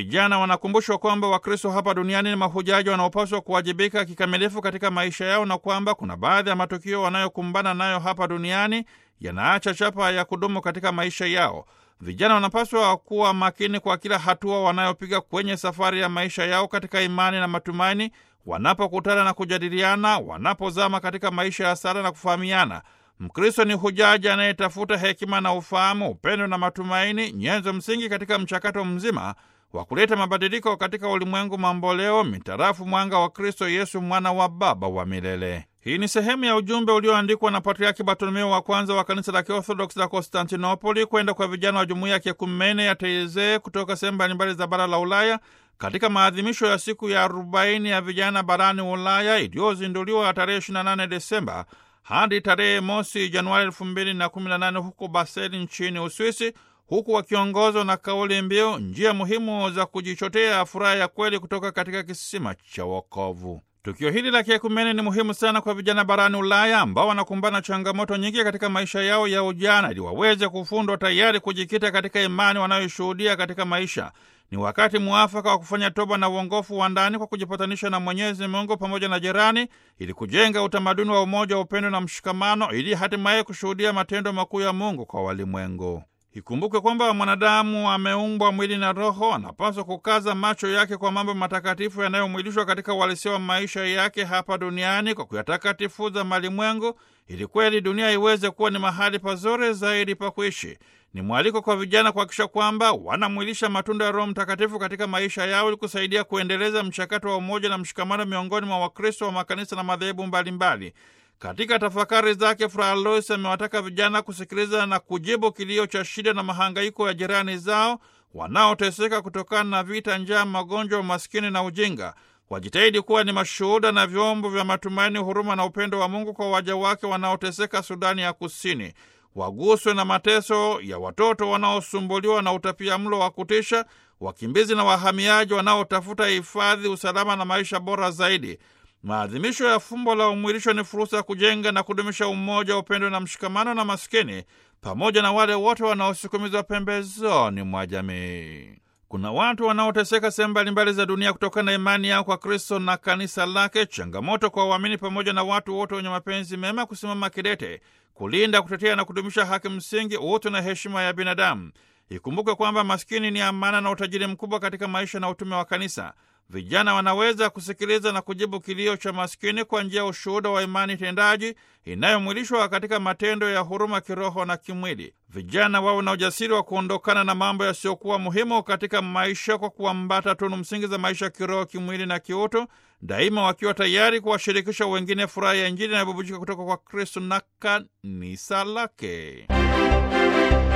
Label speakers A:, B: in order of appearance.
A: Vijana wanakumbushwa kwamba Wakristo hapa duniani ni mahujaji wanaopaswa kuwajibika kikamilifu katika maisha yao na kwamba kuna baadhi ya matukio wanayokumbana nayo hapa duniani yanaacha chapa ya kudumu katika maisha yao. Vijana wanapaswa kuwa makini kwa kila hatua wanayopiga kwenye safari ya maisha yao katika imani na matumaini, wanapokutana na kujadiliana, wanapozama katika maisha ya sala na kufahamiana. Mkristo ni hujaji anayetafuta hekima na ufahamu, upendo na matumaini, nyenzo msingi katika mchakato mzima wa kuleta mabadiliko katika ulimwengu mamboleo mitarafu mwanga wa Kristo Yesu, mwana wa Baba wa milele. Hii ni sehemu ya ujumbe ulioandikwa na Patriaki Bartolomeo wa kwanza wa kanisa la Kiorthodoksi la Konstantinopoli kwenda kwa vijana wa jumuiya ya kiekumene ya Teizee kutoka sehemu mbalimbali za bara la Ulaya katika maadhimisho ya siku ya arobaini ya vijana barani Ulaya iliyozinduliwa tarehe 28 Desemba hadi tarehe mosi Januari 2018 huko Baseli nchini Uswisi, huku wakiongozwa na kauli mbiu njia muhimu za kujichotea furaha ya kweli kutoka katika kisima cha wokovu. Tukio hili la kiekumene ni muhimu sana kwa vijana barani Ulaya ambao wanakumbana changamoto nyingi katika maisha yao ya ujana, ili waweze kufundwa tayari kujikita katika imani wanayoshuhudia katika maisha. Ni wakati mwafaka wa kufanya toba na uongofu wa ndani kwa kujipatanisha na Mwenyezi Mungu pamoja na jirani, ili kujenga utamaduni wa umoja, upendo na mshikamano, ili hatimaye kushuhudia matendo makuu ya Mungu kwa walimwengu. Ikumbukwe kwamba mwanadamu ameumbwa mwili na roho, anapaswa kukaza macho yake kwa mambo matakatifu yanayomwilishwa katika uhalisia wa maisha yake hapa duniani kwa kuyatakatifuza malimwengu, ili kweli dunia iweze kuwa ni mahali pazuri zaidi pa kuishi. Ni mwaliko kwa vijana kuhakikisha kwamba wanamwilisha matunda ya Roho Mtakatifu katika maisha yao ili kusaidia kuendeleza mchakato wa umoja na mshikamano miongoni mwa Wakristo wa makanisa na madhehebu mbalimbali. Katika tafakari zake, Fra Alois amewataka vijana kusikiliza na kujibu kilio cha shida na mahangaiko ya jirani zao wanaoteseka kutokana na vita, njaa, magonjwa, umaskini na ujinga. Wajitahidi kuwa ni mashuhuda na vyombo vya matumaini, huruma na upendo wa Mungu kwa waja wake wanaoteseka Sudani ya Kusini. Waguswe na mateso ya watoto wanaosumbuliwa na utapia mlo wa kutisha, wakimbizi na wahamiaji wanaotafuta hifadhi, usalama na maisha bora zaidi. Maadhimisho ya fumbo la umwilisho ni fursa ya kujenga na kudumisha umoja, upendo na mshikamano na maskini pamoja na wale wote wanaosukumizwa pembezoni mwa jamii. Kuna watu wanaoteseka sehemu mbalimbali za dunia kutokana na imani yao kwa Kristo na kanisa lake. Changamoto kwa waamini pamoja na watu wote wenye mapenzi mema kusimama kidete kulinda, kutetea na kudumisha haki msingi, utu na heshima ya binadamu. Ikumbuke kwamba maskini ni amana na utajiri mkubwa katika maisha na utume wa kanisa. Vijana wanaweza kusikiliza na kujibu kilio cha maskini kwa njia ya ushuhuda wa imani tendaji inayomwilishwa katika matendo ya huruma kiroho na kimwili. Vijana wawe na ujasiri wa kuondokana na mambo yasiyokuwa muhimu katika maisha kwa kuambata tunu msingi za maisha kiroho, kimwili na kiutu, daima wakiwa tayari kuwashirikisha wengine furaha ya Injili inayobubujika kutoka kwa Kristo na kanisa lake.